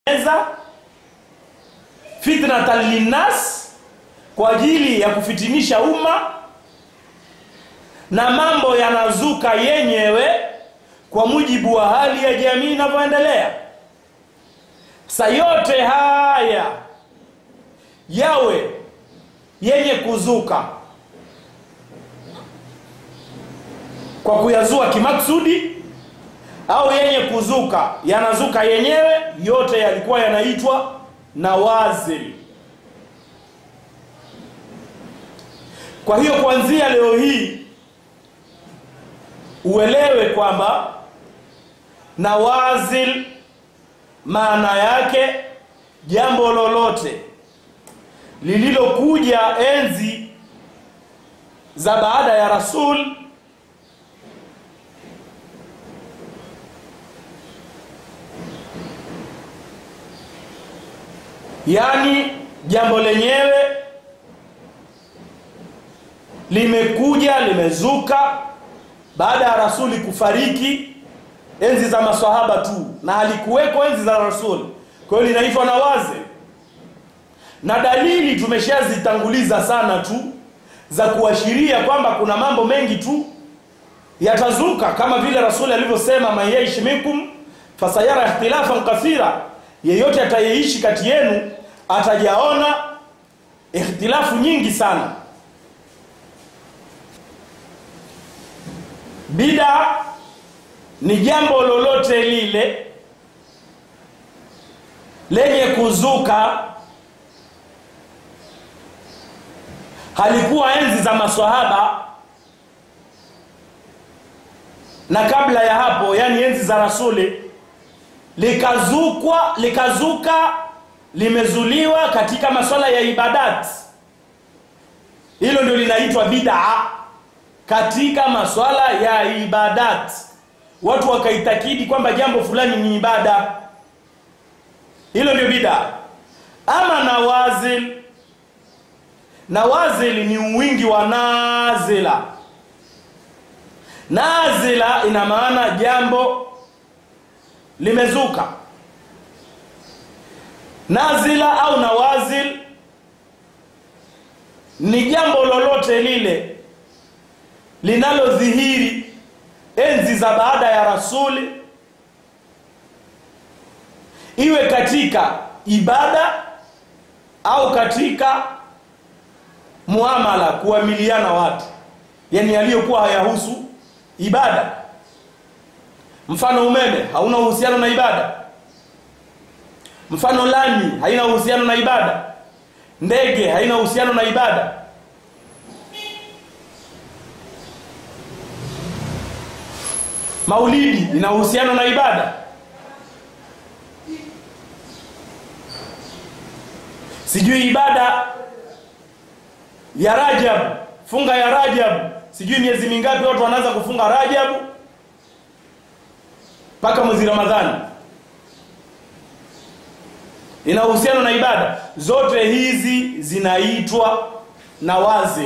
eza fitnatan linnas kwa ajili ya kufitinisha umma na mambo yanazuka yenyewe kwa mujibu wa hali ya jamii inavyoendelea sa yote haya yawe yenye kuzuka kwa kuyazua kimaksudi au yenye kuzuka yanazuka yenyewe yote yalikuwa yanaitwa nawazil kwa hiyo kuanzia leo hii uelewe kwamba nawazil maana yake jambo lolote lililokuja enzi za baada ya rasul yaani jambo lenyewe limekuja limezuka baada ya rasuli kufariki enzi za maswahaba tu na halikuweko enzi za rasuli kwa hiyo linaitwa na wazi na dalili tumeshazitanguliza sana tu za kuashiria kwamba kuna mambo mengi tu yatazuka kama vile rasuli alivyosema man yaishi minkum fasayara ikhtilafan kathira yeyote atayeishi kati yenu atajaona ikhtilafu nyingi sana bida ni jambo lolote lile lenye kuzuka halikuwa enzi za maswahaba na kabla ya hapo yani enzi za rasuli likazukwa likazuka limezuliwa katika masuala ya ibadat hilo ndio linaitwa bid'a katika masuala ya ibadat watu wakaitakidi kwamba jambo fulani ni ibada hilo ndio bid'a ama nawazil nawazil ni wingi wa nazila nazila ina maana jambo limezuka nazila au nawazil ni jambo lolote lile linalodhihiri enzi za baada ya rasuli iwe katika ibada au katika muamala kuamiliana watu yani yaliyokuwa hayahusu ibada mfano umeme hauna uhusiano na ibada mfano lami haina uhusiano na ibada ndege haina uhusiano na ibada maulidi ina uhusiano na ibada sijui ibada ya rajab funga ya rajab sijui miezi mingapi watu wanaanza kufunga rajabu mpaka mwezi ramadhani ina uhusiano na ibada zote hizi zinaitwa na wazi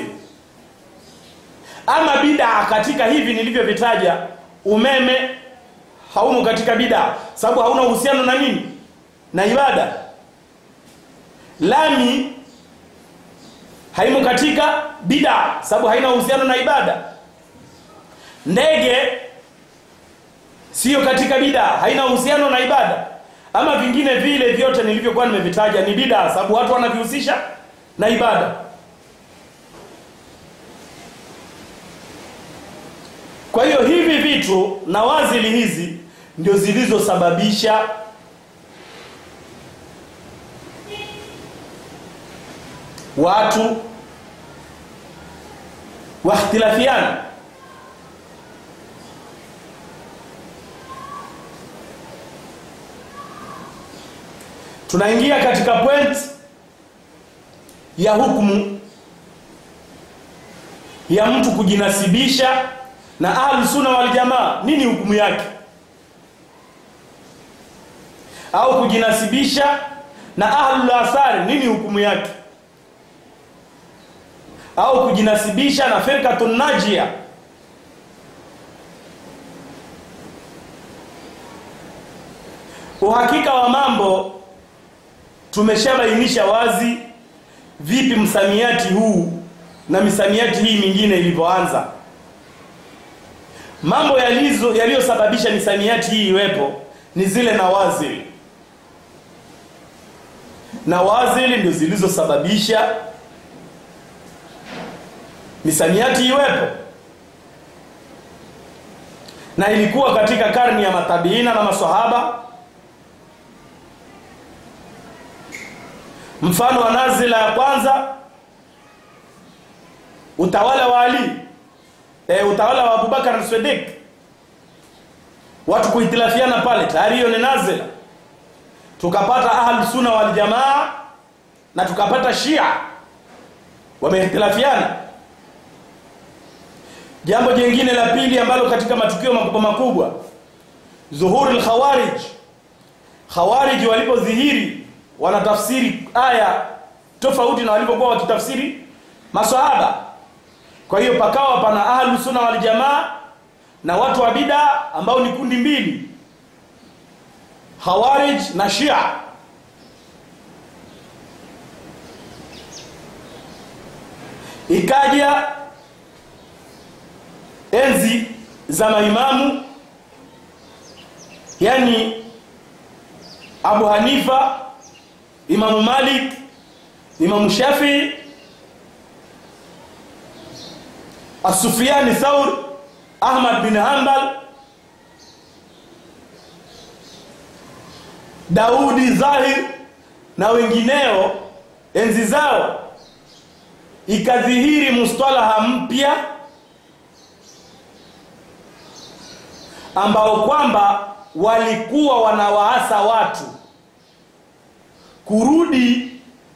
ama bidaa katika hivi nilivyovitaja umeme haumo katika bidaa sababu hauna uhusiano na nini na ibada lami haimo katika bidaa sababu haina uhusiano na ibada ndege siyo katika bidaa haina uhusiano na ibada ama vingine vile vyote nilivyokuwa nimevitaja ni bidaa sababu watu wanavihusisha na ibada kwa hiyo hivi vitu na wazili hizi ndio zilizosababisha watu wakhtilafiana tunaingia katika point ya hukumu ya mtu kujinasibisha na ahlu sunna wal jamaa nini hukumu yake au kujinasibisha na ahlu athari nini hukumu yake au kujinasibisha na firqatun najia uhakika wa mambo tumeshabainisha wazi vipi msamiati huu na misamiati hii mingine ilivyoanza mambo yalizo yaliyosababisha misamiati hii iwepo ni zile nawazili nawazili ndio zilizosababisha misamiati iwepo na ilikuwa katika karni ya matabiina na maswahaba mfano wa nazila ya kwanza utawala wa Ali e, utawala wa Abubakar Siddiq watu kuhitilafiana pale tayari hiyo ni nazila tukapata ahlu sunna wal jamaa na tukapata shia wamehitilafiana jambo jingine la pili ambalo katika matukio makubwa makubwa zuhuri al-khawarij khawarij walipodhihiri wanatafsiri aya tofauti na walivyokuwa wakitafsiri maswahaba kwa hiyo pakawa pana ahlu sunna wal jamaa na watu wa bid'a ambao ni kundi mbili khawarij na shia ikaja enzi za maimamu yani Abu Hanifa Imamu Malik Imamu Shafi As-Sufyani Thaur Ahmad bin Hanbal Daudi Zahir na wengineo enzi zao ikadhihiri mustalaha mpya ambao kwamba walikuwa wanawaasa watu kurudi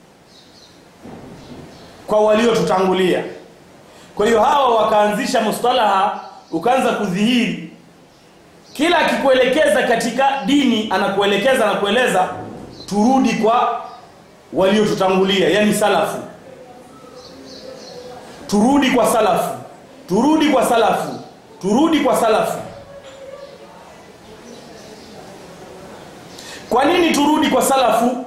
kwa waliotutangulia kwa hiyo hawa wakaanzisha mustalaha ukaanza kudhihiri kila akikuelekeza katika dini anakuelekeza na kueleza turudi kwa waliotutangulia yani salafu turudi kwa salafu turudi kwa salafu turudi kwa salafu kwa nini turudi kwa salafu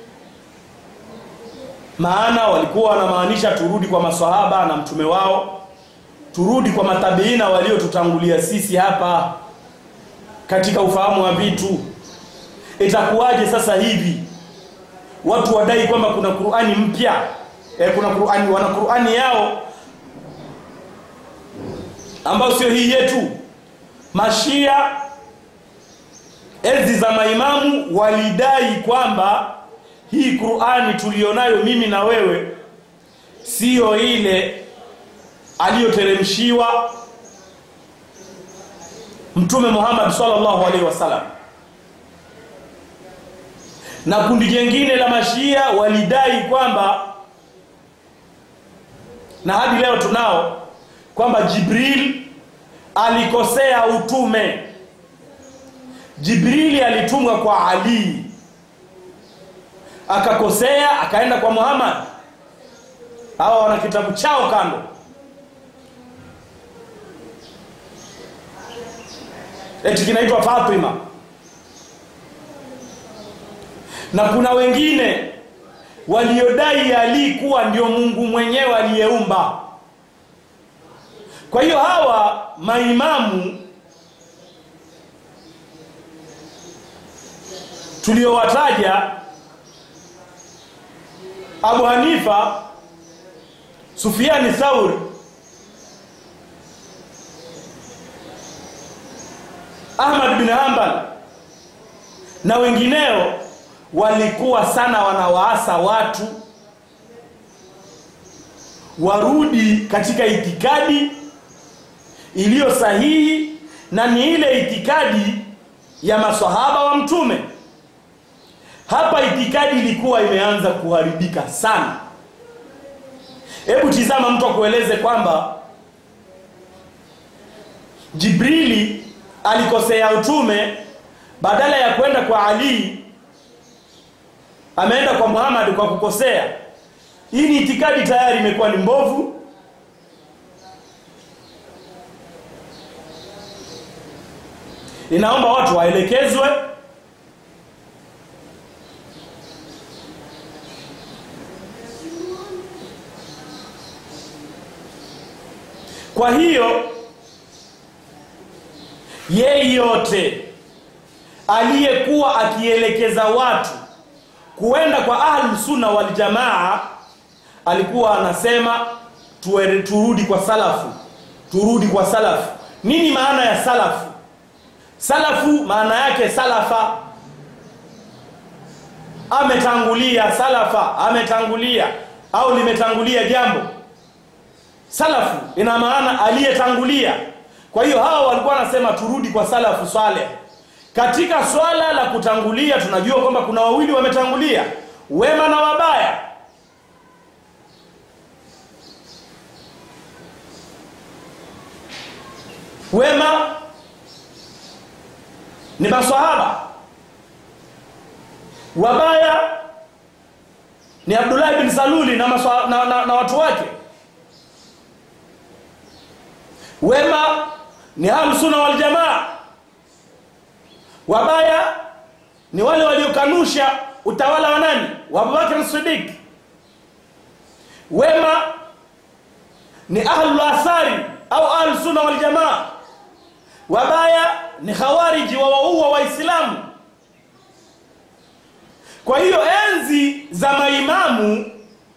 maana walikuwa wanamaanisha turudi kwa maswahaba na mtume wao turudi kwa matabiina waliotutangulia sisi hapa katika ufahamu wa vitu itakuwaje sasa hivi watu wadai kwamba kuna Qur'ani mpya e, kuna Qur'ani wana Qur'ani yao ambayo sio hii yetu mashia enzi za maimamu walidai kwamba hii Qur'ani tulionayo mimi na wewe siyo ile aliyoteremshiwa Mtume Muhammad sallallahu alaihi wasallam na kundi jingine la mashia walidai kwamba na hadi leo tunao kwamba Jibril alikosea utume Jibrili alitumwa kwa Ali akakosea akaenda kwa Muhammad hawa wana kitabu chao kando eti kinaitwa Fatima na kuna wengine waliodai Ali kuwa ndio Mungu mwenyewe aliyeumba kwa hiyo hawa maimamu tuliowataja Abu Hanifa Sufiani Thauri Ahmad bin Hanbal na wengineo walikuwa sana wanawaasa watu warudi katika itikadi iliyo sahihi na ni ile itikadi ya maswahaba wa mtume hapa itikadi ilikuwa imeanza kuharibika sana hebu tizama mtu akueleze kwamba Jibrili alikosea utume badala ya kwenda kwa Ali ameenda kwa Muhammad kwa kukosea hii ni itikadi tayari imekuwa ni mbovu inaomba watu waelekezwe kwa hiyo yeyote aliyekuwa akielekeza watu kuenda kwa ahlusunna waljamaa alikuwa anasema tuere, turudi kwa salafu turudi kwa salafu nini maana ya salafu salafu maana yake salafa ametangulia salafa ametangulia au limetangulia jambo salafu ina maana aliyetangulia kwa hiyo hawa walikuwa wanasema turudi kwa salafu saleh katika swala la kutangulia tunajua kwamba kuna wawili wametangulia wema na wabaya wema ni maswahaba wabaya ni abdullahi bin saluli na, maswa, na, na, na watu wake wema ni ahlusuna waljamaa wabaya ni wale waliokanusha utawala wa nani wa abubakar sidik wema ni ahlul athari au ahlusunna waljamaa wabaya ni khawariji wawaua waislamu kwa hiyo enzi za maimamu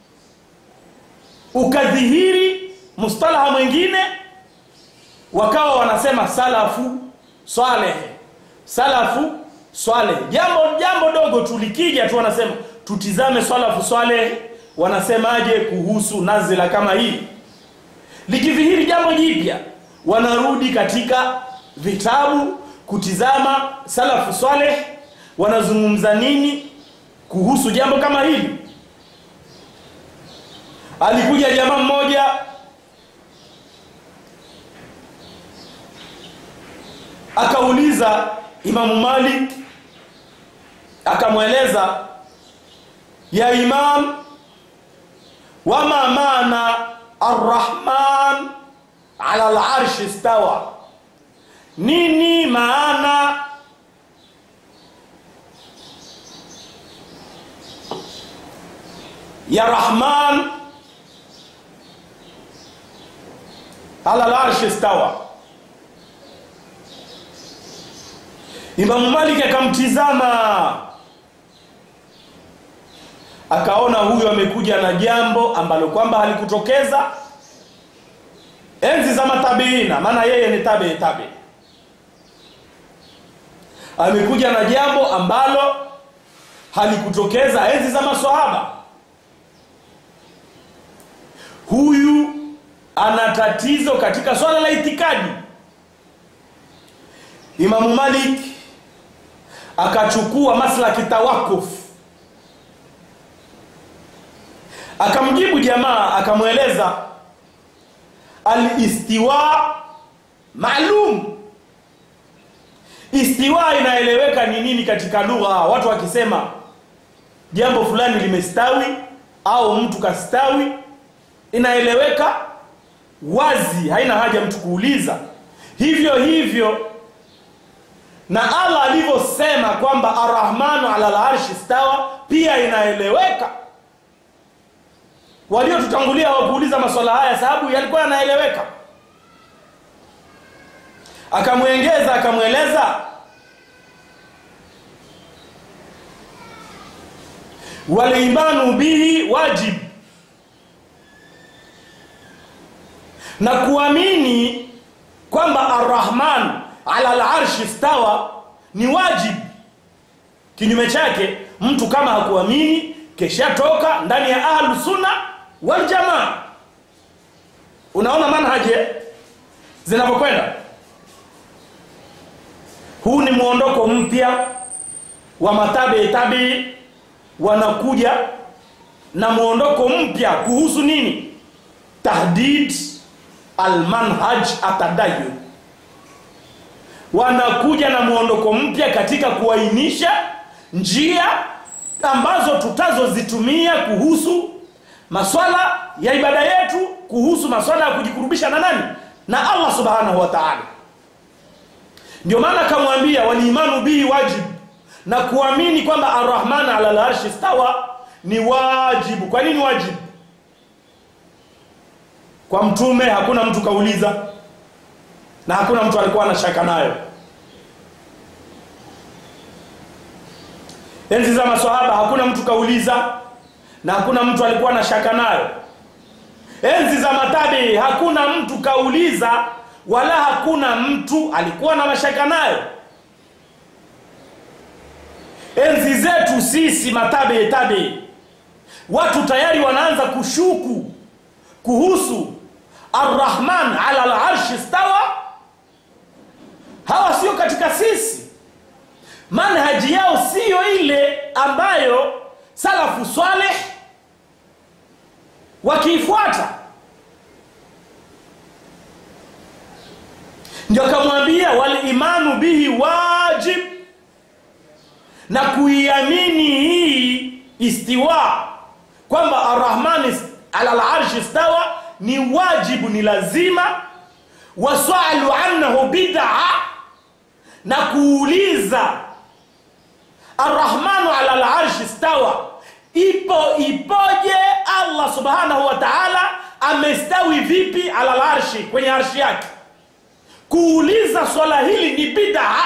ukadhihiri mustalaha mwingine wakawa wanasema salafu swaleh salafu swaleh jambo jambo dogo tulikija tu wanasema tutizame salafu swaleh wanasemaje kuhusu nazila kama hii likidhihiri jambo jipya wanarudi katika vitabu kutizama salafu swaleh wanazungumza nini kuhusu jambo kama hili alikuja jamaa mmoja akauliza imamu malik akamweleza ya imam wama maana arrahman ala larshi stawa nini maana ya rahman ala larshi stawa imamu malik akamtizama akaona huyu amekuja na jambo ambalo kwamba halikutokeza enzi za matabiina maana yeye ni tabi tabi amekuja na jambo ambalo halikutokeza enzi za maswahaba huyu ana tatizo katika swala la itikadi imamu malik akachukua maslaki tawakuf akamjibu jamaa akamweleza alistiwa maalum istiwa inaeleweka ni nini katika lugha watu wakisema jambo fulani limestawi au mtu kastawi inaeleweka wazi haina haja mtu kuuliza hivyo hivyo na allah alivyosema kwamba arrahmanu ala larshi stawa pia inaeleweka waliotutangulia hawakuuliza maswala haya sababu yalikuwa yanaeleweka akamwengeza akamweleza walimanu bihi wajib na kuamini kwamba arrahman ala larshi stawa ni wajib kinyume chake mtu kama hakuamini keshatoka ndani ya ahlu sunna wal jamaa unaona manhaje zinavyokwenda huu ni mwondoko mpya wa matabi tabii wanakuja na mwondoko mpya kuhusu nini tahdid almanhaj atadayun wanakuja na mwondoko mpya katika kuainisha njia ambazo tutazozitumia kuhusu maswala ya ibada yetu kuhusu maswala ya kujikurubisha na nani na allah subhanahu wa taala ndio maana akamwambia walimanu bihi wajib na kuamini kwamba arrahman ala larshi stawa ni wajibu kwa nini wajibu kwa mtume hakuna mtu kauliza na hakuna mtu alikuwa na shaka nayo enzi za maswahaba hakuna mtu kauliza na hakuna mtu alikuwa na shaka nayo enzi za matabi hakuna mtu kauliza wala hakuna mtu alikuwa na mashaka nayo enzi zetu sisi matabe tabe watu tayari wanaanza kushuku kuhusu arrahman ala larshi stawa hawa sio katika sisi manhaji yao siyo ile ambayo salafu swaleh wakiifuata ndio akamwambia walimanu bihi wajib na kuiamini hii istiwa kwamba arrahmani ala larshi stawa ni wajibu ni lazima wasalu annahu bid'a na kuuliza arrahmanu ala larshi stawa ipo ipoje allah subhanahu wa taala amestawi vipi ala larshi kwenye arshi yake kuuliza swala hili ni bid'a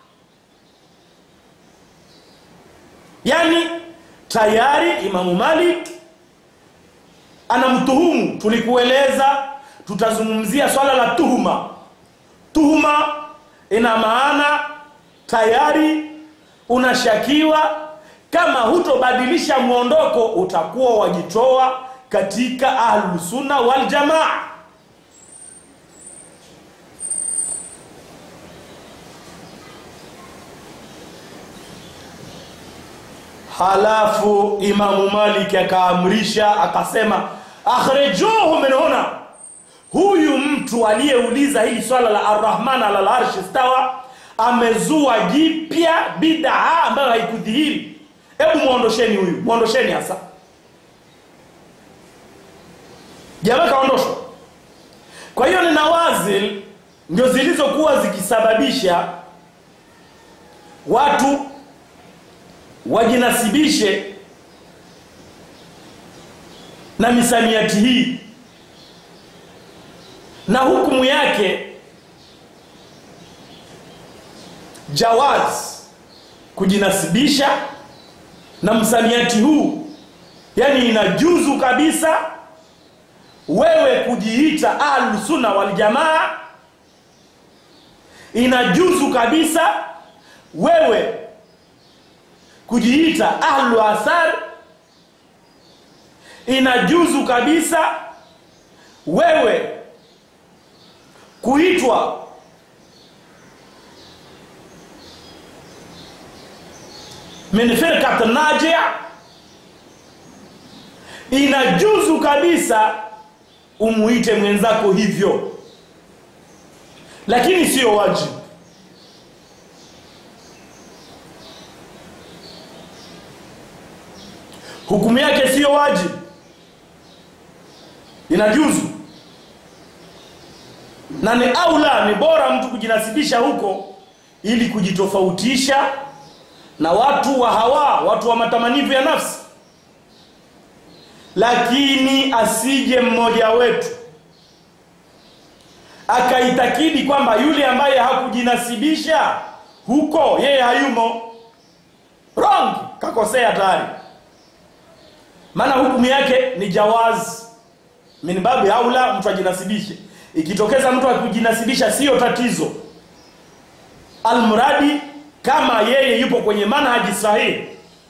yani tayari imamu malik anamtuhumu tulikueleza tutazungumzia swala la tuhuma tuhuma ina maana tayari unashakiwa kama hutobadilisha mwondoko utakuwa wajitoa katika ahlusunna waljamaa halafu imamu malik akaamrisha akasema akhrijuhu min huna huyu mtu aliyeuliza hili swala la arrahman ala larshi stawa amezua jipya bidaa ambayo haikudhihiri hebu mwondosheni huyu mwondosheni hasa jamaa kaondoshwa kwa hiyo ni nawazil ndio zilizokuwa zikisababisha watu wajinasibishe na misamiati hii na hukumu yake jawaz kujinasibisha na msamiati huu yani inajuzu kabisa wewe kujiita ahlusunna waljamaa inajuzu kabisa wewe kujiita ahlu athar inajuzu kabisa wewe kuitwa min firqat najia inajuzu kabisa umuite mwenzako hivyo lakini sio wajibu hukumu yake siyo wajibu inajuzu na ni aula ni bora mtu kujinasibisha huko ili kujitofautisha na watu wa hawa watu wa matamanivu ya nafsi lakini asije mmoja wetu akaitakidi kwamba yule ambaye hakujinasibisha huko yeye hayumo wrong kakosea tayari maana hukumu yake ni jawaz min babi aula mtu ajinasibishe ikitokeza mtu akujinasibisha siyo tatizo almuradi kama yeye yupo kwenye manhaji sahihi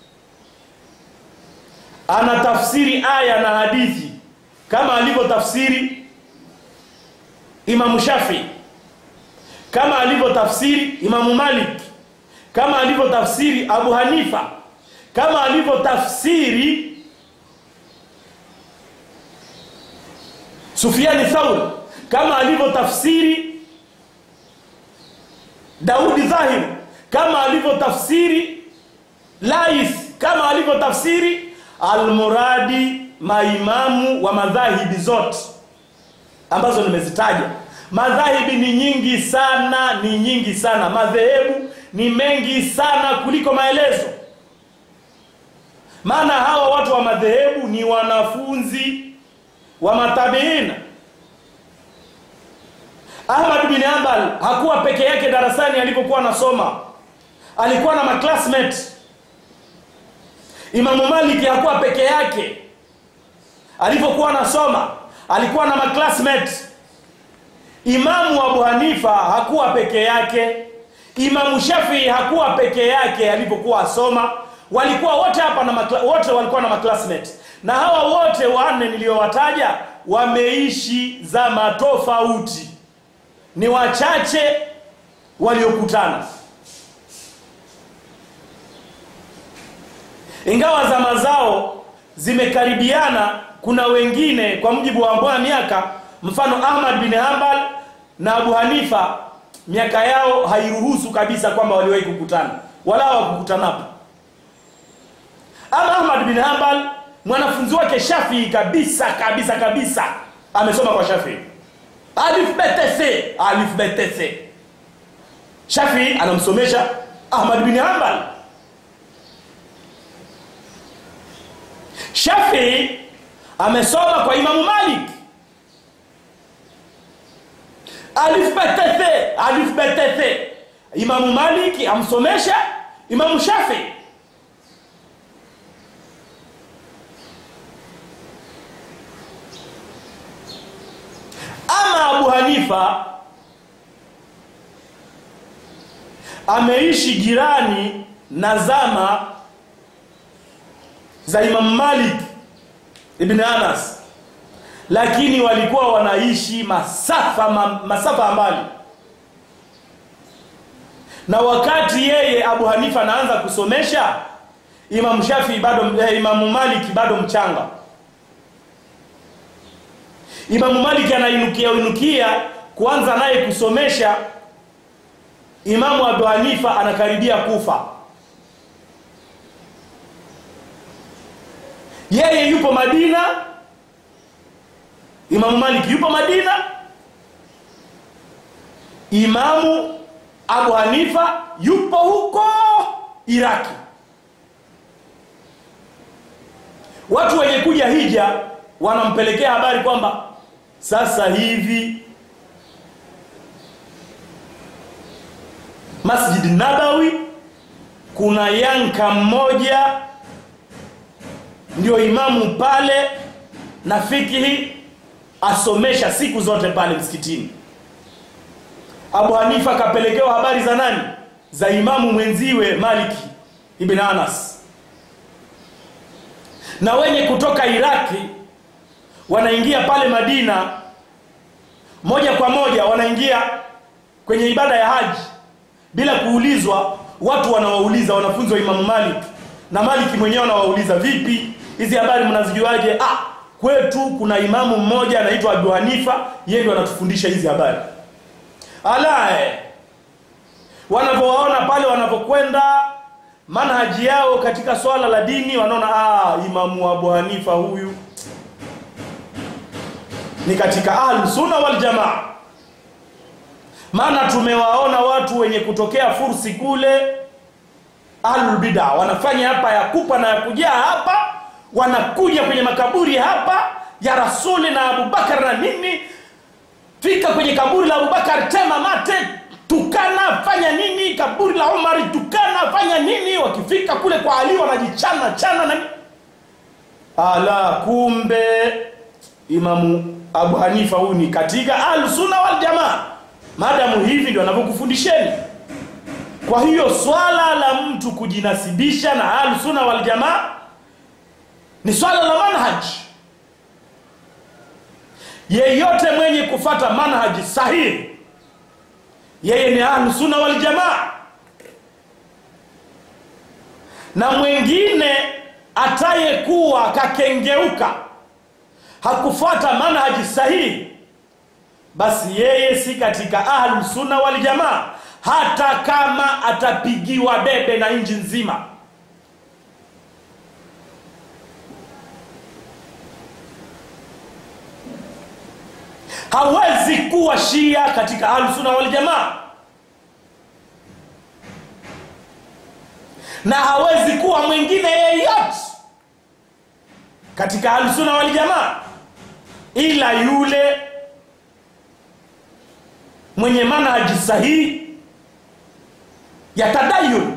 ana tafsiri aya na hadithi kama alivyotafsiri imamu shafii kama alivyotafsiri imamu malik kama alivyotafsiri abu hanifa kama alivyotafsiri sufiani thauri kama alivyotafsiri daudi dhahir kama alivyotafsiri lais kama alivyotafsiri almuradi maimamu wa madhahibi zote ambazo nimezitaja madhahibi ni nyingi sana ni nyingi sana madhehebu ni mengi sana kuliko maelezo maana hawa watu wa madhehebu ni wanafunzi wa matabiina Ahmad bin Hanbal hakuwa peke yake darasani alipokuwa anasoma, alikuwa na maclassmate. Imamu Maliki hakuwa peke yake alipokuwa anasoma, alikuwa na maclassmate. Imamu Abu Hanifa hakuwa peke yake, Imamu Shafii hakuwa peke yake alipokuwa asoma, walikuwa wote hapa na makla, wote walikuwa na maclassmate, na hawa wote wanne niliowataja wameishi zama tofauti ni wachache waliokutana, ingawa zama zao zimekaribiana. Kuna wengine kwa mujibu wa ambao miaka, mfano Ahmad bin Hanbal na Abu Hanifa, miaka yao hairuhusu kabisa kwamba waliwahi kukutana, wala hawakukutanapo. Ama Ahmad bin Hanbal mwanafunzi wake Shafii kabisa kabisa kabisa, amesoma kwa Shafii alif btc alif btc. Shafii anamsomesha Ahmad bin Hanbal. Shafii amesoma kwa Imamu Malik alif btc alif btc. Imamu Malik amsomesha Imamu Shafii. Ama Abu Hanifa ameishi jirani na zama za Imam Malik ibn Anas, lakini walikuwa wanaishi masafa ma, masafa mbali, na wakati yeye Abu Hanifa anaanza kusomesha Imam Shafi bado eh, Imam Malik bado mchanga. Imamu Malik anainukia inukia kuanza naye kusomesha. Imamu Abu Hanifa anakaribia kufa, yeye yupo Madina, Imamu Malik yupo Madina, Imamu Abu Hanifa yupo huko Iraki. Watu wenye kuja hija wanampelekea habari kwamba sasa hivi Masjid Nabawi kuna yanka mmoja ndio imamu pale na fikihi asomesha siku zote pale msikitini. Abu Hanifa kapelekewa habari za nani? Za imamu mwenziwe Maliki ibn Anas, na wenye kutoka Iraki wanaingia pale Madina moja kwa moja, wanaingia kwenye ibada ya haji bila kuulizwa. Watu wanawauliza wanafunzi wa Imamu Malik na Maliki mwenyewe anawauliza, vipi hizi habari mnazijuaje? Ah, kwetu kuna imamu mmoja anaitwa Abu Hanifa, yeye ndio anatufundisha hizi habari. Alae wanapowaona pale wanapokwenda manhaji yao katika swala la dini, wanaona ah, Imamu Abu Hanifa huyu ni katika Ahlus Sunna wal Jamaa. Maana tumewaona watu wenye kutokea Fursi kule Ahlul Bid'a wanafanya hapa ya kupa na ya kujaa hapa, wanakuja kwenye makaburi hapa ya Rasuli na Abubakar na nini, fika kwenye kaburi la Abubakar, tema mate, tukana, fanya nini, kaburi la Umari, tukana, fanya nini, wakifika kule kwa Ali wanajichana chana na ala, kumbe Imamu Abu Hanifa huyu ni katika Ahlus-Sunna wal Jamaa. Maadamu hivi ndio anavyokufundisheni. Kwa hiyo swala la mtu kujinasibisha na Ahlus-Sunna wal Jamaa ni swala la manhaj. Yeyote mwenye kufata manhaji sahihi, yeye ni Ahlus-Sunna wal Jamaa, na mwingine atayekuwa kakengeuka hakufuata manhaji sahihi, basi yeye si katika Ahlus Sunna wal Jamaa, hata kama atapigiwa debe na nchi nzima. Hawezi kuwa Shia katika Ahlus Sunna wal Jamaa, na hawezi kuwa mwingine yeyote katika Ahlus Sunna wal Jamaa ila yule mwenye manhaji sahihi ya tadayun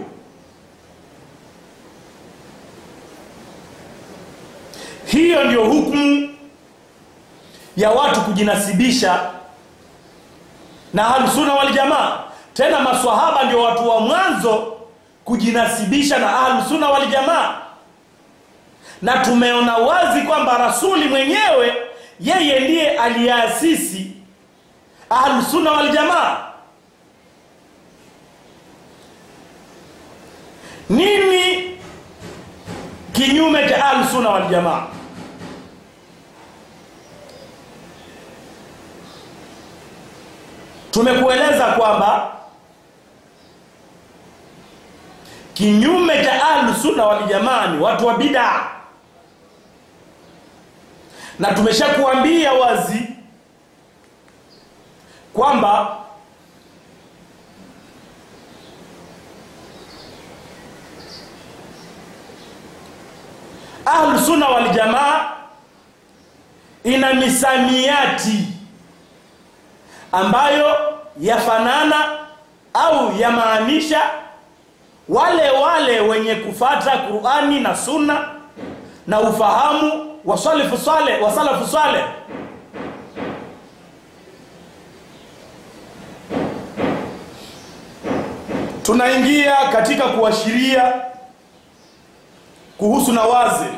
hiyo ndio hukumu ya watu kujinasibisha na ahlusunna waljamaa tena maswahaba ndio watu wa mwanzo kujinasibisha na ahlusunna waljamaa na tumeona wazi kwamba rasuli mwenyewe yeye ndiye aliyeasisi ahlusunna waljamaa nini kinyume cha ahlusunna waljamaa tumekueleza kwamba kinyume cha ahlusunna waljamaa ni watu wa bidaa na tumeshakuambia wazi kwamba ahlusunna waljamaa ina misamiati ambayo yafanana au yamaanisha wale wale wenye kufata Qur'ani na Sunna na ufahamu wa salafu saleh wa salafu saleh tunaingia katika kuashiria kuhusu nawazil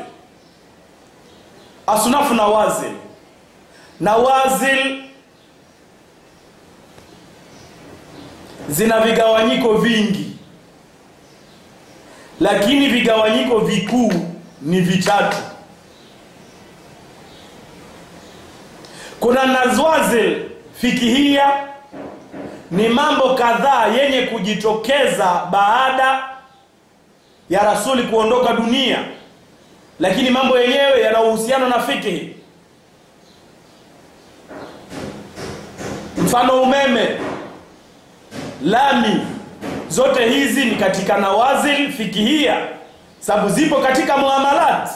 asnafu nawazil nawazil zina vigawanyiko vingi lakini vigawanyiko vikuu ni vitatu kuna nazwazil fikihia ni mambo kadhaa yenye kujitokeza baada ya rasuli kuondoka dunia lakini mambo yenyewe yana uhusiano na fikihi mfano umeme lami zote hizi ni katika nawazil fikihia sababu zipo katika muamalat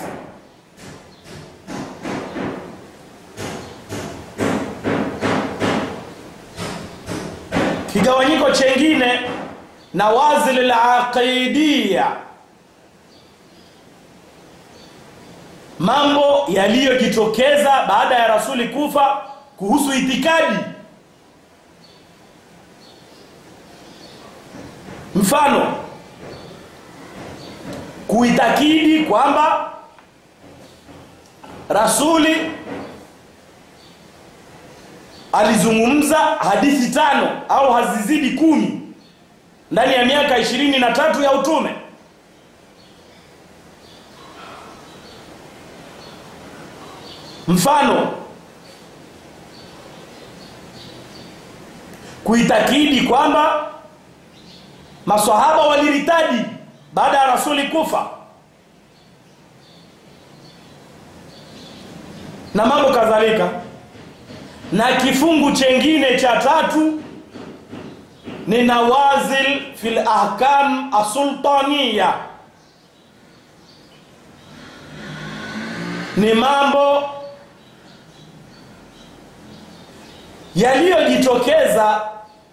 kigawanyiko chengine nawazil alaqidia mambo yaliyojitokeza baada ya rasuli kufa kuhusu itikadi mfano kuitakidi kwamba rasuli alizungumza hadithi tano au hazizidi kumi ndani ya miaka ishirini na tatu ya utume mfano kuitakidi kwamba maswahaba waliritaji baada ya rasuli kufa na mambo kadhalika na kifungu chengine cha tatu ni nawazil fil ahkam asultaniya ni mambo yaliyojitokeza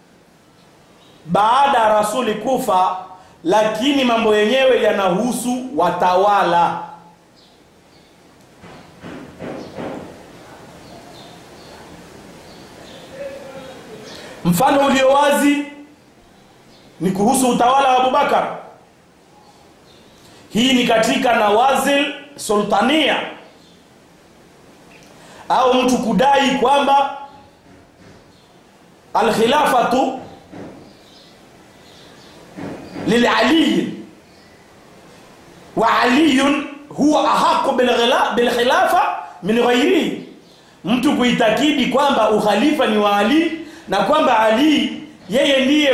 baada ya rasuli kufa lakini mambo yenyewe yanahusu watawala mfano ulio wazi ni kuhusu utawala wa Abubakar hii ni katika nawazil sultania au mtu kudai kwamba alkhilafatu lilali wa aliyun huwa ahaqu bilkhilafa min ghairihi mtu kuitakidi kwamba ukhalifa ni wa Ali na kwamba Ali yeye ndiye